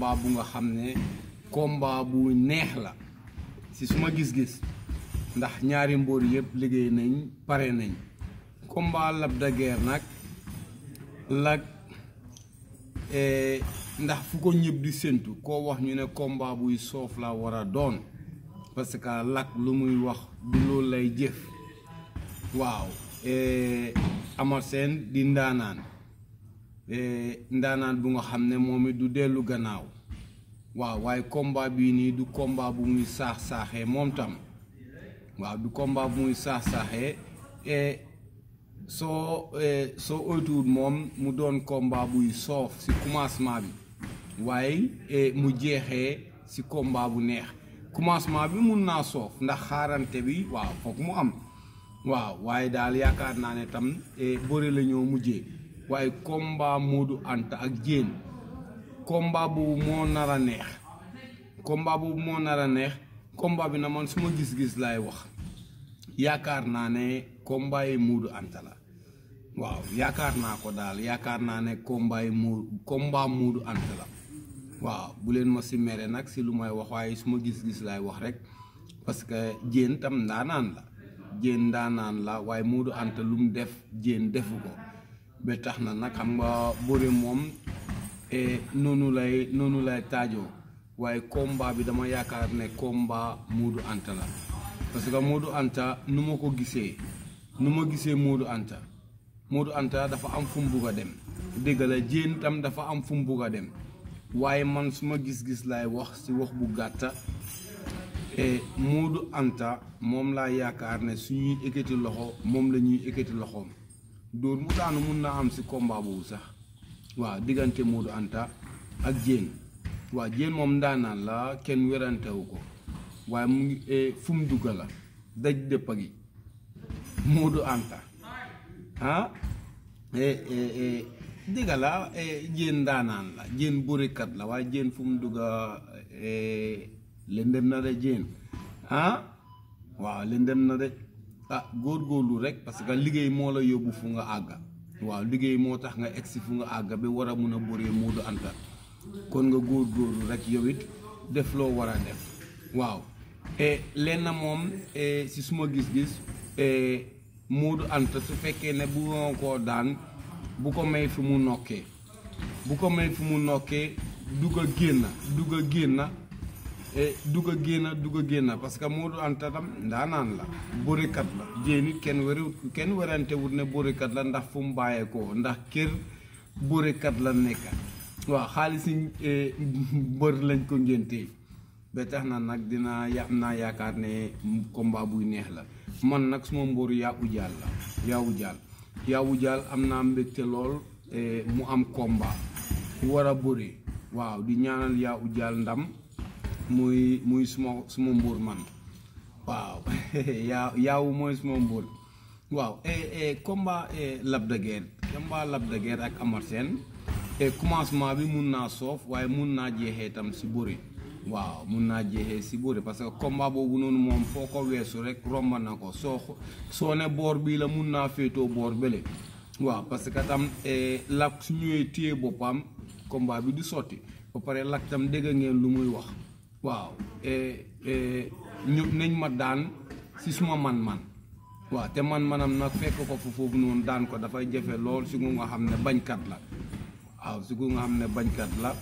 combat bu nga xam ne combat bu neex la si suma gis-gis ndax ñaari mbóor yëpp liggéey nañ pare nañ combat Lac de Guiers nag Lac ndax fu ko ñëpp di séntu koo wax ñu ne combat buy soof la war a doon parce que Lac lu muy wax du loolu lay jëf waaw Eumeu Sène di ndaanaan ndaanaan bu nga xam ne moom it du dellu gannaaw waaw waaye combat bii nii du combat bu muy saax-saaxee moom tam waaw du combat bu muy saax-saaxee soo soo oytuwul moom mu doon combat buy soof ci commencement bi waaye mu jeexee ci combat bu neex commencement bi mun naa soof ndax xaarante bi waaw foog mu am waaw waaye daal yaakaar naa ne tam bëri la ñoo mujjee waaye combat Modou Anta ak Diène combat boobu moo nar a neex combat boobu moo nar a neex combat bi na man suma gis-gis laay wax yaakaar naa ne combat yi Modou Anta la waaw yaakaar naa ko daal yaakaar naa ne combat yi mu combat Modou Anta la waaw bu leen ma si mere nag si lu may wax waaye suma gis-gis laay wax rek parce que Diène tam ndaanaan la Diène ndaanaan la waaye Modou Anta lu mu def Diène defu ko ba tax na nag xam nga bëri moom noonu lay noonu lay taajoo waaye combat bi dama yaakaar ne combat Modou Anta la parce que Modou Anta nu ma ko gisee nu ma gisee Modou Anta Modou Anta dafa am fu mu bugg a dem dégg la Diène tam dafa am fu mu bugg a dem waaye man suma gis-gis laay wax ci wax bu gàtta Modou Anta moom laa yaakaar ne suñuy ekkati loxo moom la ñuy ekkati loxoom dóor mu daanu mun naa am ci combat boobu sax waaw diggante Modou Anta ak Diène waaw Diène moom ndaanaan la kenn werantewu ko waaye mu ngi fu mu dugga la daj dëppa gi Modou Anta ah digga la Diène ndaanaan la Diène bërikat la waaye Diène fu mu dugga lëndëm na de Diène ah waaw lëndëm na de ah góorgóorlu rek parce que liggéey moo la yóbbu fu nga àgga waaw liggéey moo tax nga egsi fu nga àgga ba war a mun a bëree Modou Anta kon nga góorgóorlu rek yow it def loo war a def waaw lenn moom si suma gis-gis Modou Anta su fekkee ne bu nga koo daan bu ko may fi mu nokkee bu ko may fi mu nokkee dugg a génn dugg a génn dugg a génn dugg a génn parce que Modou Anta tam ndaanaan la bërikat la Diène it kenn wéru kenn werante wut ne bërikat la ndax fu mu bàyyeekoo ndax kër bërikat la nekk waaw xaalis yi mbër lañ ko ngéntee ba tax na nag dina ya am naa yaakaar ne combat buy neex la man nag suma mbóoru yaa ujaal la yaa ujaal yaa ujaal am naa mbégte lool mu am combat war a bëri waaw di ñaanal yaa ujaal ndam muy muy suma suma mbóor man waaw yaa yaawu mooy suma mbóor waaw combat Lac de Guiers combat Lac de Guiers ak Eumeu Sène commencement bi mun naa soof waaye mun naa jeexee tam si bëri waaw mun naa jeexee si bëri parce que combat boobu noonu moom foo ko weesu rek romb na ko soo soo ne boor bii la mun naa féetoo boor bële waaw parce que tam Lac su ñëwee téye boppam combat bi du sotti ba pare Lac tam dégg ngeen lu muy wax waaw ñu nañ ma daan si suma man-man waaw te man-manam nag fekk ko fu foofu noonu daan ko dafay jafe lool si nga xam ne bañkat la waaw si nga xam ne bañkat la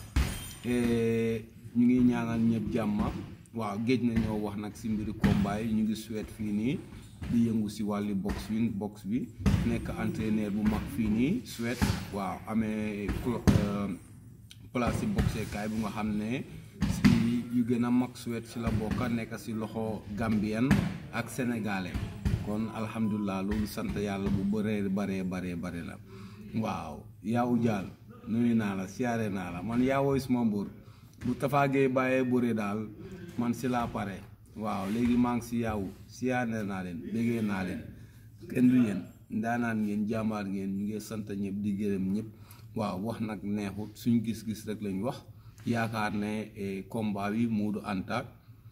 ñu ngi ñaanal ñëpp jàmma waaw géej na ñoo wax nag si mbiri combat yi ñu ngi suwet fii nii di yëngu si wàlli box bi box bi nekk entraîneur bu mag fii nii suwet waaw amee place si boxekaay bu nga xam ne si yu gën a mag suwet si la bokka nekk si loxo gambien ak sénégalais kon alhamdulilah loolu sant yàlla bu bëree baree baree bare la waaw yaawu jaal nuyu naa la siyaare naa la man yaa woy suma mbur bu tafaagee bàyyee bëri daal man si laa pare waaw léegi maa ngi si yaawu siyaare naa leen béggee naa leen kenn du yéen ndaanaan ngeen jàmbaar ngeen ñu ngi sant ñëpp di gërëm ñëpp waaw wax nag neexut suñ gis-gis rek lañ wax yaakaar ne combat bi Modou Anta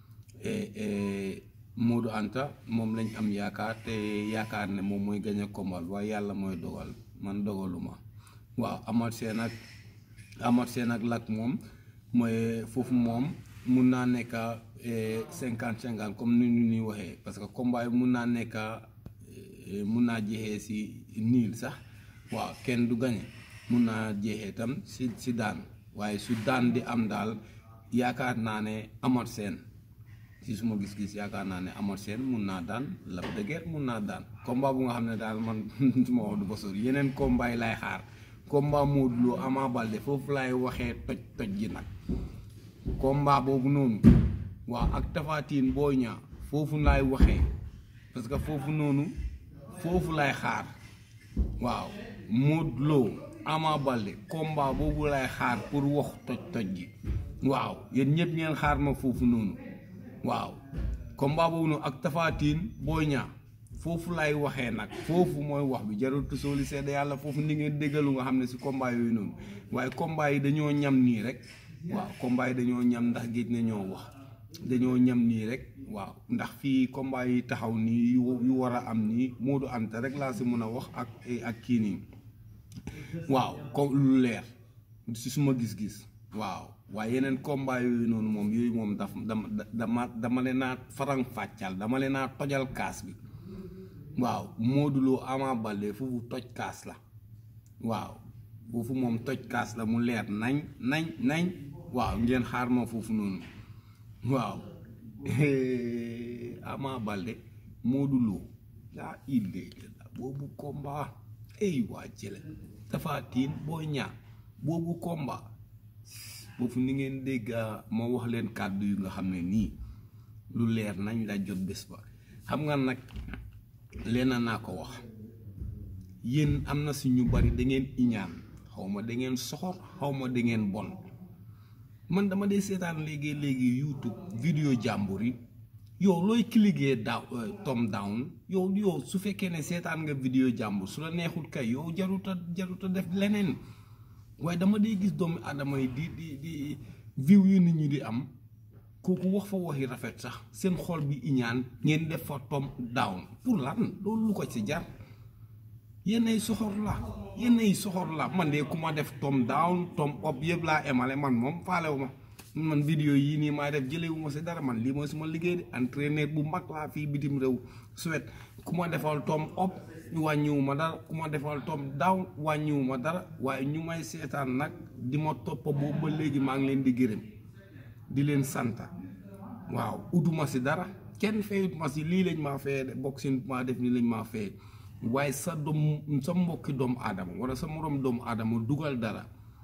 Modou Anta moom lañ am yaakaar te yaakaar ne moom mooy gañ a combat waaye yàlla mooy dogal man dogaluma waaw Eumeu Sène ak Eumeu Sène ak Lac moom mooy foofu moom mun naa nekk cinquante cinquante comme ni ñu ñuy waxee parce que combat yi mun naa nekk mun naa jeexee si niil sax waaw kenn du gañe mun naa jeexee tam si si daan waaye su daan di am daal yaakaar naa ne amat seen si suma gis-gis yaakaar naa ne amat seen mun naa daan Lac de Guiers mun naa daan combat bu nga xam ne daal man suma wax du ba sori yeneen combat yi laay xaar combat Modou Lo Ama Baldé foofu laay waxee toj toj ji nag combat boobu noonu waaw ak Tapha Tine Boy Niang foofu laay waxee parce que foofu noonu foofu laay xaar waaw Modou Lo Ama Baldé combat boobu laay xaar pour wax toj toj ji waaw yéen ñëpp ngeen xaar ma foofu noonu waaw combat boobu noonu ak Tapha Tine Boy Niang foofu laay waxee nag foofu mooy wax bi jarul tusooli seede yàlla foofu ni ngeen déggalu nga xam ne si combat yooyu noonu waaye combat yi dañoo ñam nii rek waaw combat yi dañoo ñam ndax géej na ñoo wax dañoo ñam nii rek waaw ndax fii combat yi taxaw nii yu yu war a am nii Modou Anta rek laa si mën a wax ak ak kii nii waaw comme lu leer si suma gis-gis waaw waaye yeneen combat yooyu noonu moom yooyu moom daf dama dama dama leen naa farang fàccal dama leen naa tojal kaas bi waaw Modou Lo Ama Baldé foofu toj kaas la waaw foofu moom toj kaas la mu leer nañ nañ nañ waaw ngeen xaar ma foofu noonu waaw Ama Baldé Modou Lo laa illee boobu combat ay waa jële Tapha Tine Boy Niang boobu combat foofu ni ngeen dégg ma wax leen kàddu yu nga xam ne nii lu leer nañ la jot bés ba xam nga nag leen naa ko wax yéen am na si ñu bari da ngeen iñaan xaw ma da ngeen soxor xaw ma da ngeen bon man dama dee seetaan léegi léegi youtube vidéo jàmbur yi yow looy cliquer daaw tom down yow yow su fekkee ne seetaan nga vidéo jàmbur su la neexul kay yow jaruta jaruta def leneen waaye dama dee gis doomu aadama yi di di di view yu nit ñi di am kooku wax fa waxi rafet sax seen xol bi iñaan ngeen def fa tom down pour lan loolu lu ko ci jar yennay soxor la yennay soxor la man de ku ma def tom down tom up yëpp laa emale man moom faalewu ma man vidéo yii nii maa def jëlewu ma si dara man lii mooy suma liggéey de entraîneur bu mag laa fii bitim réew Suède ku ma defal tom up wàññiwu ma dara ku ma defal tom down wàññiwu ma dara waaye ñu may seetaan nag di ma topp boobu ba léegi maa ngi leen di gërëm di leen santa waaw utuma si dara kenn feyut ma si lii lañ maa feye de boxing maa def nii lañ maa feye waaye sa doom sa mbokki doomu aadama wala sa moroom doomu aadama dugal dara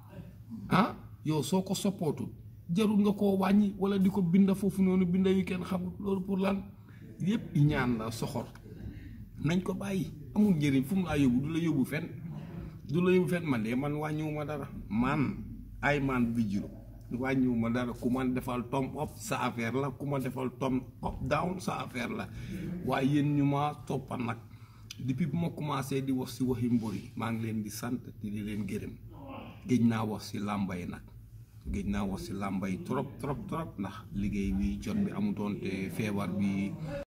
ah yow soo ko soppootul jarul nga koo wàññi wala di ko binda foofu noonu binda yu kenn xamul loolu pour lan yépp ñaan la soxor nañ ko bàyyi amul njëriñ fu mu laa yóbbu du la yóbbu fen du la yóbbu fen man de man wàññiwuma dara man ay man bijiro wàññiwu ma dara ku ma defal tom up sa affaire la ku ma defal tom up down sa affaire la waaye yéen ñu ma toppa nag depuis bu ma commencé di wax si waxi mbër yi maa ngi leen di sant di leen gërëm géej naa wax si làmba yi nag géej naa wax si làmba yi trop trop trop ndax liggéey bi jot bi amutoon te feebar bi